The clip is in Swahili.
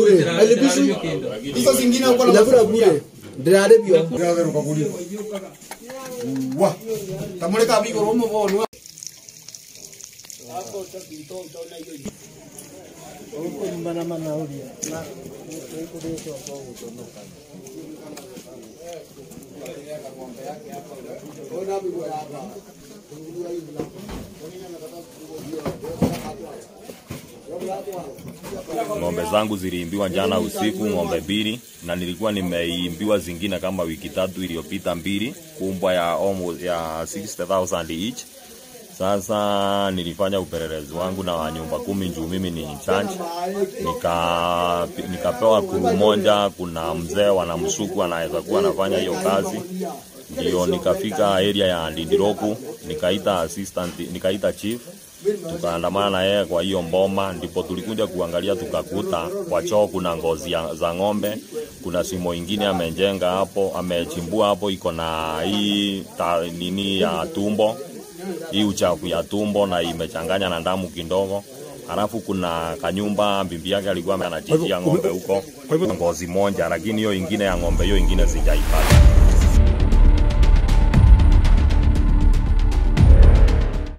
bure alipishwi hizo zingine huko na inakula bure ndirarebio Ngatherũka kũrĩa. Wa. Tamũrĩka bigo romo bonwa. Ng'ombe zangu ziliimbiwa jana usiku, ng'ombe mbili, na nilikuwa nimeimbiwa zingine kama wiki tatu iliyopita mbili, kumbwa ya almost ya 60,000 each. Sasa nilifanya upelelezi wangu na wa nyumba kumi juu mimi ni charge, nika nikapewa kuru moja. Kuna mzee wanamsuku anaweza kuwa anafanya hiyo kazi, ndio nikafika area ya Ndindiroku, nikaita assistant, nikaita chief tukaandamana na yeye kwa hiyo mboma, ndipo tulikuja kuangalia, tukakuta kwa choo kuna ngozi ya, za ng'ombe. Kuna simo ingine amejenga hapo, amechimbua hapo, iko na hii ta, nini ya tumbo, hii uchafu ya tumbo na imechanganya na damu kidogo. Halafu kuna kanyumba bibi yake alikuwa anachinjia ng'ombe huko, ngozi moja, lakini hiyo ingine ya ng'ombe hiyo ingine sijaipata.